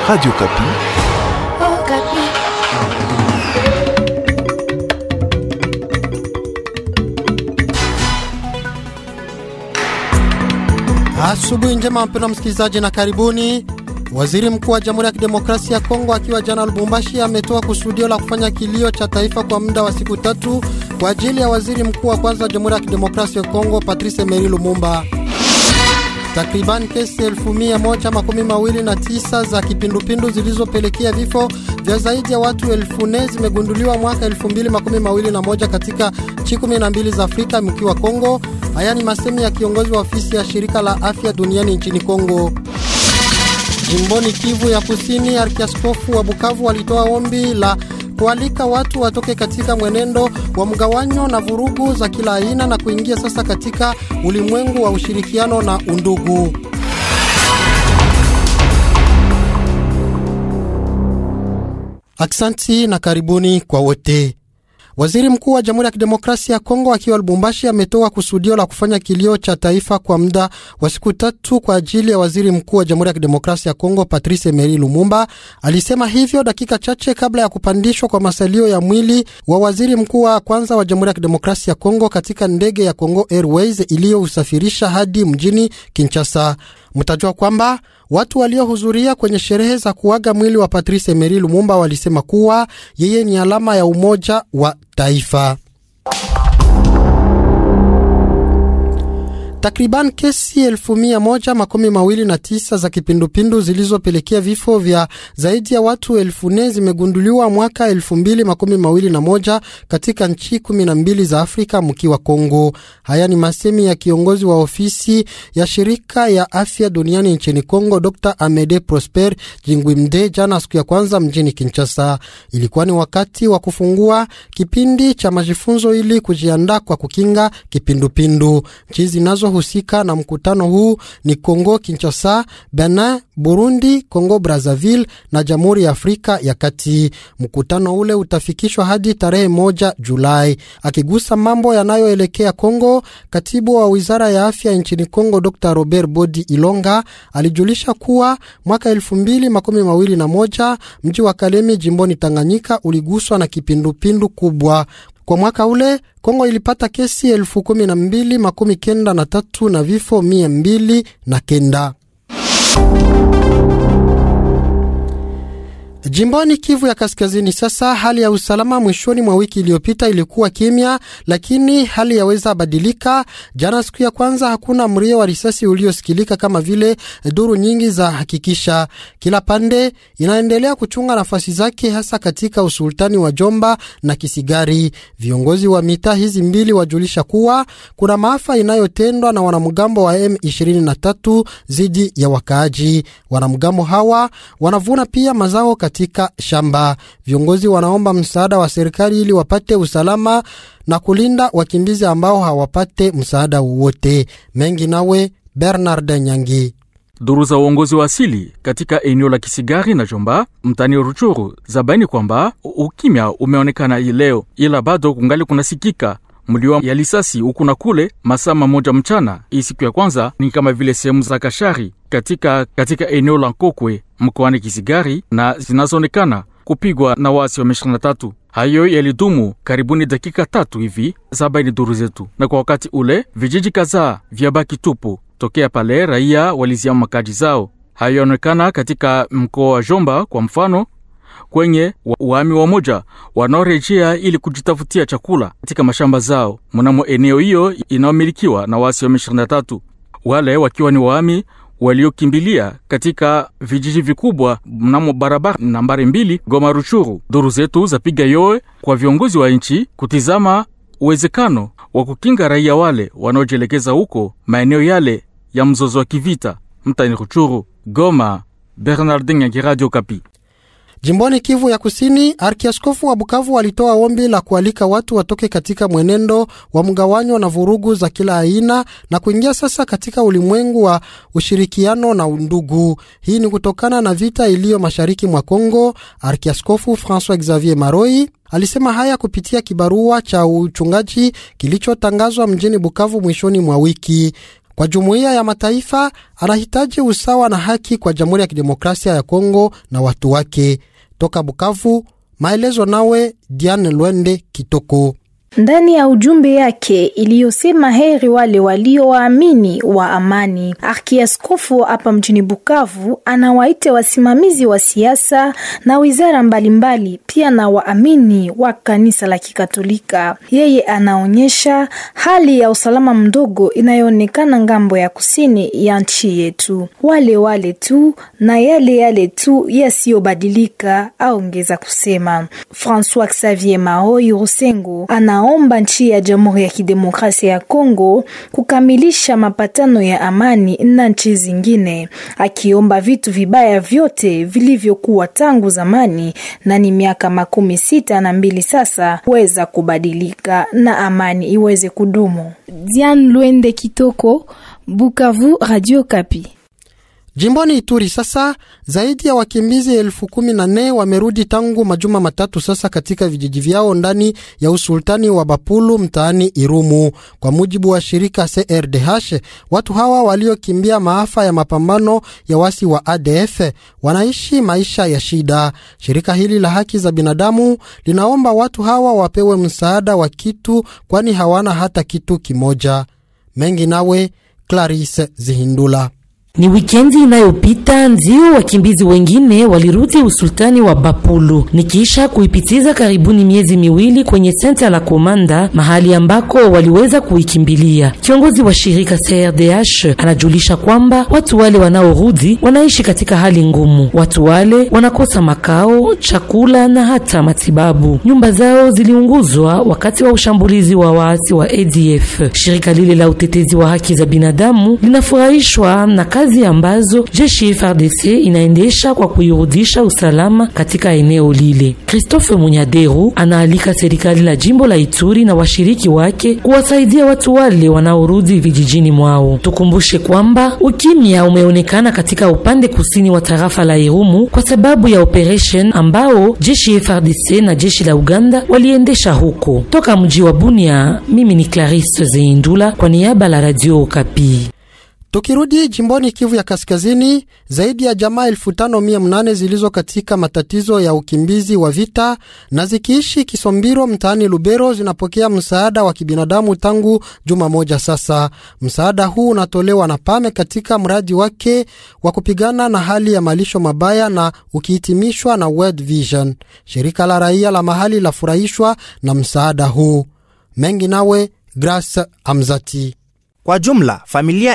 Radio Kapi. Oh, Kapi. Asubuhi njema mpendwa msikilizaji, na karibuni. Waziri mkuu wa Jamhuri ya Kidemokrasia ya Kongo akiwa jana Lubumbashi ametoa kusudio la kufanya kilio cha taifa kwa muda wa siku tatu kwa ajili ya waziri mkuu wa kwanza wa Jamhuri ya Kidemokrasia ya Kongo Patrice Emery Lumumba. Takriban kesi elfu mia moja makumi mawili na tisa za kipindupindu zilizopelekea vifo vya zaidi ya watu elfu nne zimegunduliwa mwaka elfu mbili makumi mawili na moja katika nchi kumi na mbili za Afrika mkiwa Kongo. Haya ni masemi ya kiongozi wa ofisi ya shirika la afya duniani nchini Kongo. Jimboni Kivu ya Kusini, arkiaskofu wa Bukavu walitoa ombi la kualika watu watoke katika mwenendo wa mgawanyo na vurugu za kila aina na kuingia sasa katika ulimwengu wa ushirikiano na undugu. Aksanti na karibuni kwa wote. Waziri mkuu wa Jamhuri ya Kidemokrasia ya Kongo akiwa Lubumbashi ametoa kusudio la kufanya kilio cha taifa kwa muda wa siku tatu kwa ajili ya waziri mkuu wa Jamhuri ya Kidemokrasia ya Kongo Patrice Emery Lumumba. Alisema hivyo dakika chache kabla ya kupandishwa kwa masalio ya mwili wa waziri mkuu wa kwanza wa Jamhuri ya Kidemokrasia ya Kongo katika ndege ya Congo Airways iliyousafirisha hadi mjini Kinshasa. Mtajua kwamba watu waliohudhuria kwenye sherehe za kuaga mwili wa Patrice Emery Lumumba walisema kuwa yeye ni alama ya umoja wa taifa. Takriban kesi elfu mia moja makumi mawili na tisa za kipindupindu zilizopelekea vifo vya zaidi ya watu elfu nne zimegunduliwa mwaka elfu mbili makumi mawili na moja katika nchi kumi na mbili za Afrika mkiwa Kongo. Haya ni masemi ya kiongozi wa ofisi ya shirika ya afya duniani nchini Kongo, Dr Amede Prosper Jingwimde jana siku ya kwanza mjini Kinshasa. Ilikuwa ni wakati wa kufungua kipindi cha majifunzo ili kujiandaa kwa kukinga kipindupindu. Nchi zinazo husika na mkutano huu ni Kongo Kinshasa, Benin, Burundi, Kongo Brazzaville na Jamhuri ya Afrika ya Kati. Mkutano ule utafikishwa hadi tarehe moja Julai. Akigusa mambo yanayoelekea Kongo, katibu wa wizara ya afya nchini Kongo Dr Robert Bodi Ilonga alijulisha kuwa mwaka elfu mbili makumi mawili na moja mji wa Kalemi jimboni Tanganyika uliguswa na kipindupindu kubwa. Kwa mwaka ule Kongo ilipata kesi elfu kumi na mbili makumi kenda na tatu na vifo mia mbili na kenda. Jimboni Kivu ya Kaskazini, sasa hali ya usalama mwishoni mwa wiki iliyopita ilikuwa kimya, lakini hali yaweza badilika. Jana siku ya kwanza, hakuna mrio wa risasi uliosikilika kama vile duru nyingi za hakikisha. Kila pande inaendelea kuchunga nafasi zake, hasa katika usultani wa Jomba na Kisigari. Viongozi wa mitaa hizi mbili wajulisha kuwa kuna maafa inayotendwa na wanamgambo wa M23 dhidi ya wakaaji. Wanamgambo hawa wanavuna pia mazao katika shamba. Viongozi wanaomba msaada wa serikali ili wapate usalama na kulinda wakimbizi ambao hawapate msaada wowote. Mengi nawe Bernard Nyangi. Duru za uongozi wa asili katika eneo la Kisigari na Jomba mtani Ruchuru zabaini kwamba ukimya umeonekana hii leo, ila bado kungali kunasikika mlio ya lisasi huku na kule masaa mamoja mchana. Hii siku ya kwanza ni kama vile sehemu za Kashari katika, katika eneo la Nkokwe mkoani Kisigari na zinazoonekana kupigwa na wasi wa M23. Hayo yalidumu karibuni dakika tatu hivi, zabaini duru zetu, na kwa wakati ule vijiji kadhaa vya baki tupu tokea pale raia waliziama makaji zao. Hayo yanaonekana katika mkoa wa Jomba kwa mfano kwenye waami wamoja wanaorejea ili kujitafutia chakula katika mashamba zao mnamo eneo hiyo inayomilikiwa na wasi wa M23, wale wakiwa ni waami waliokimbilia katika vijiji vikubwa mnamo barabara nambari mbili Goma Ruchuru. Duru zetu zapiga yowe kwa viongozi wa nchi kutizama uwezekano wa kukinga raia wale wanaojielekeza huko maeneo yale ya mzozo wa kivita mtani Ruchuru. Goma, Bernardin Nyangi, Radio Kapi. Jimboni Kivu ya Kusini, arkiaskofu wa Bukavu walitoa ombi la kualika watu watoke katika mwenendo wa mgawanyo na vurugu za kila aina na kuingia sasa katika ulimwengu wa ushirikiano na undugu. Hii ni kutokana na vita iliyo mashariki mwa Kongo. Arkiaskofu Francois Xavier Maroi alisema haya kupitia kibarua cha uchungaji kilichotangazwa mjini Bukavu mwishoni mwa wiki. kwa jumuiya ya mataifa, anahitaji usawa na haki kwa Jamhuri ya Kidemokrasia ya Kongo na watu wake. Toka Bukavu, maelezo nawe Diane Lwende Kitoko. Ndani ya ujumbe yake iliyosema heri wale waliowaamini wa amani, arkiaskofu hapa mjini Bukavu anawaita wasimamizi wa siasa na wizara mbalimbali mbali, pia na waamini wa kanisa la Kikatolika. Yeye anaonyesha hali ya usalama mdogo inayoonekana ngambo ya kusini ya nchi yetu, wale wale tu na yale yale tu yasiyobadilika, aongeza kusema. Francois Xavier Mahoi Rusengo ana omba nchi ya Jamhuri ya Kidemokrasia ya Kongo kukamilisha mapatano ya amani na nchi zingine, akiomba vitu vibaya vyote vilivyokuwa tangu zamani na ni miaka makumi sita na mbili sasa kuweza kubadilika na amani iweze kudumu. Diane Lwende Kitoko, Bukavu, Radio Kapi. Jimboni Ituri sasa, zaidi ya wakimbizi elfu kumi na nne wamerudi tangu majuma matatu sasa katika vijiji vyao ndani ya usultani wa Bapulu mtaani Irumu. Kwa mujibu wa shirika CRDH, watu hawa waliokimbia maafa ya mapambano ya wasi wa ADF wanaishi maisha ya shida. Shirika hili la haki za binadamu linaomba watu hawa wapewe msaada wa kitu, kwani hawana hata kitu kimoja. Mengi nawe Clarisse Zihindula. Ni wikendi inayopita ndio wakimbizi wengine walirudi usultani wa Bapulu nikiisha kuipitiza karibuni miezi miwili kwenye senta la Komanda, mahali ambako waliweza kuikimbilia. Kiongozi wa shirika CRDH anajulisha kwamba watu wale wanaorudi wanaishi katika hali ngumu. Watu wale wanakosa makao, chakula na hata matibabu. Nyumba zao ziliunguzwa wakati wa ushambulizi wa waasi wa ADF. Shirika lile la utetezi wa haki za binadamu linafurahishwa na kazi ambazo jeshi FARDC inaendesha kwa kuirudisha usalama katika eneo lile. Christophe Munyaderu anaalika serikali la jimbo la Ituri na washiriki wake kuwasaidia watu wale wanaorudi vijijini mwao. Tukumbushe kwamba ukimya umeonekana katika upande kusini wa tarafa la Irumu kwa sababu ya operation ambao jeshi FARDC na jeshi la Uganda waliendesha huko. Toka mji wa Bunia, mimi ni Clarisse Zeindula kwa niaba la Radio Okapi. Tukirudi jimboni Kivu ya Kaskazini, zaidi ya jamaa elfu tano mia mnane zilizo katika matatizo ya ukimbizi wa vita na zikiishi Kisombiro mtaani Lubero zinapokea msaada wa kibinadamu tangu juma moja sasa. Msaada huu unatolewa na PAME katika mradi wake wa kupigana na hali ya malisho mabaya na ukihitimishwa na World Vision. Shirika la raia la mahali lafurahishwa na msaada huu. Mengi nawe Grace Amzati. Kwa jumla familia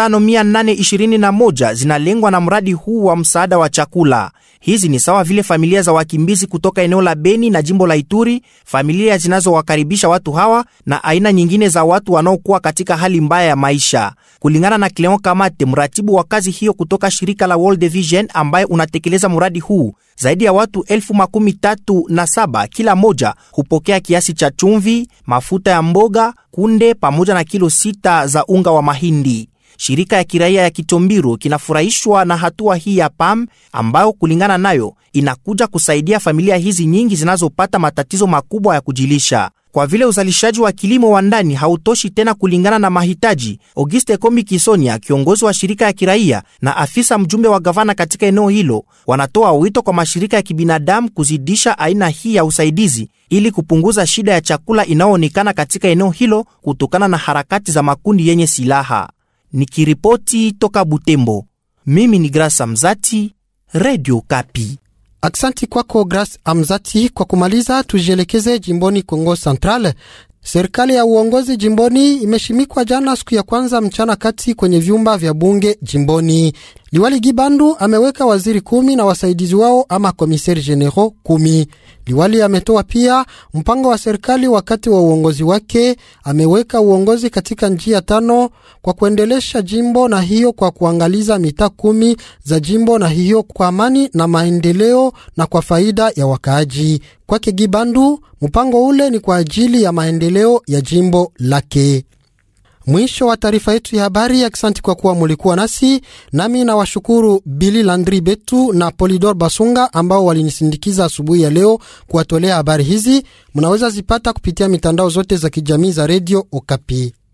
5821 zinalengwa na mradi huu wa msaada wa chakula. Hizi ni sawa vile familia za wakimbizi kutoka eneo la Beni na jimbo la Ituri, familia zinazowakaribisha watu hawa na aina nyingine za watu wanaokuwa katika hali mbaya ya maisha. Kulingana na Cleon Kamate, mratibu wa kazi hiyo kutoka shirika la World Vision ambaye unatekeleza mradi huu, zaidi ya watu elfu makumi tatu na saba kila moja hupokea kiasi cha chumvi, mafuta ya mboga, kunde pamoja na kilo sita za unga wa mahindi. Shirika ya kiraia ya Kitombiru kinafurahishwa na hatua hii ya PAM ambayo kulingana nayo inakuja kusaidia familia hizi nyingi zinazopata matatizo makubwa ya kujilisha. Kwa vile uzalishaji wa kilimo wa ndani hautoshi tena kulingana na mahitaji, Auguste Kombi Kisonia, kiongozi wa shirika ya kiraia na afisa mjumbe wa gavana katika eneo hilo, wanatoa wito kwa mashirika ya kibinadamu kuzidisha aina hii ya usaidizi ili kupunguza shida ya chakula inayoonekana katika eneo hilo kutokana na harakati za makundi yenye silaha. Nikiripoti toka Butembo, mimi ni Grasa Mzati, Radio Kapi. Aksanti kwako Grace Amzati. Kwa kumaliza, tujielekeze jimboni Kongo Central. Serikali ya uongozi jimboni imeshimikwa jana siku ya kwanza mchana kati kwenye vyumba vya bunge jimboni. Liwali Gibandu ameweka waziri kumi na wasaidizi wao ama komiseri generaux kumi. Liwali ametoa pia mpango wa serikali wakati wa uongozi wake. Ameweka uongozi katika njia tano kwa kuendelesha jimbo na hiyo kwa kuangaliza mitaa kumi za jimbo na hiyo kwa amani na maendeleo na kwa faida ya wakaaji. Kwake Gibandu, mpango ule ni kwa ajili ya maendeleo ya jimbo lake. Mwisho wa taarifa yetu ya habari. Aksanti kwa kuwa mulikuwa nasi, nami na washukuru Bili Landri Betu na Polidor Basunga ambao walinisindikiza asubuhi ya leo kuwatolea habari hizi. Mnaweza zipata kupitia mitandao zote za kijamii za redio Okapi.